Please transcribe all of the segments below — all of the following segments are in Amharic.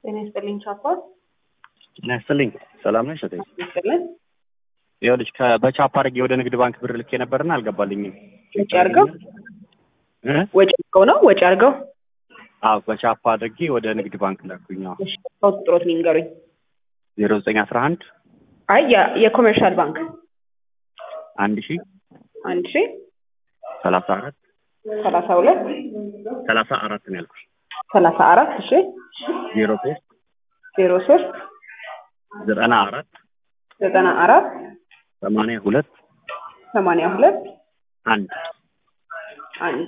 ጤና ይስጥልኝ ቻፓል ጤና ይስጥልኝ። ሰላም ነሽ እህቴ? ይስጥልን። ይኸውልሽ ከ- በቻፕ አድርጌ ወደ ንግድ ባንክ ብር ልኬ ነበርና አልገባልኝም። ወጪ አድርገው እ? ወጪ አድርገው ነው ወጪ አድርገው። አዎ በቻፕ አድርጌ ወደ ንግድ ባንክ ላኩኝ። አዎ እሺ አውጥ ጥሮት ንገሩኝ። ዜሮ ዘጠኝ አስራ አንድ አይ የ- የኮሜርሻል ባንክ አንድ ሺ አንድ ሺ ሰላሳ አራት ሰላሳ ሁለት ሰላሳ አራት ነው ያልኩሽ። ሰላሳ አራት እሺ ዜሮ ሶስት ዜሮ ሶስት ዘጠና አራት ዘጠና አራት ሰማንያ ሁለት ሰማንያ ሁለት አንድ አንድ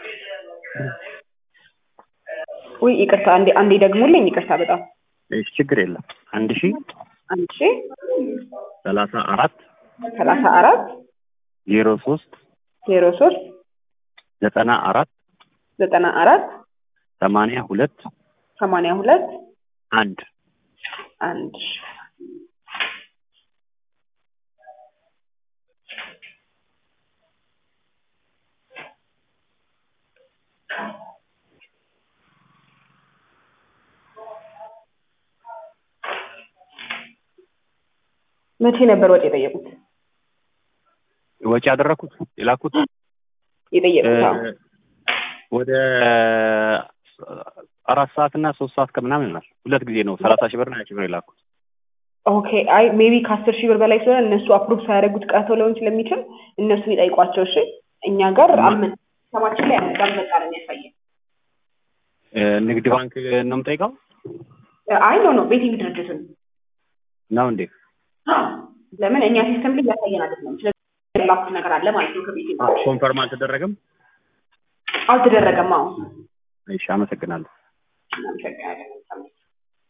ውይ ይቅርታ አንዴ አንዴ ደግሙልኝ ይቅርታ በጣም እሺ ችግር የለም። አንድ ሺ አንድ ሺ ሰላሳ አራት ሰላሳ አራት ዜሮ ሶስት ዜሮ ሶስት ዘጠና አራት ዘጠና አራት ሰማንያ ሁለት ሰማንያ ሁለት አንድ አንድ መቼ ነበር ወጪ የጠየቁት? ወጪ ያደረኩት የላኩት የጠየቁት አዎ። እ፣ ወደ አራት ሰዓት እና ሶስት ሰዓት ከምናምን ይሆናል። ሁለት ጊዜ ነው ሰላሳ ሺህ ብር እና ሀያ ሺህ ብር የላኩት። ኦኬ አይ ሜቢ ከአስር ሺህ ብር በላይ ስለሆነ እነሱ አፕሩቭ ሳያደርጉት ቀርተው ሊሆን ስለሚችል እነሱን ይጠይቋቸው። እሺ እኛ ጋር አልመ ሰማችን ላይ እንዳልመጣ ነው የሚያሳየን። እ፣ ንግድ ባንክ ነው የምጠይቀው አይ ኖ ኖ ቤቲንግ ድርጅቱን ነው እንዴ? ለምን እኛ ሲስተም ላይ እያሳየን አይደለም። ስለዚህ የላኩት ነገር አለ ማለት ነው ከቤቲንግ ኮንፈርም አልተደረገም። አልተደረገም። አዎ እሺ፣ አመሰግናለሁ። እናመሰግናለን።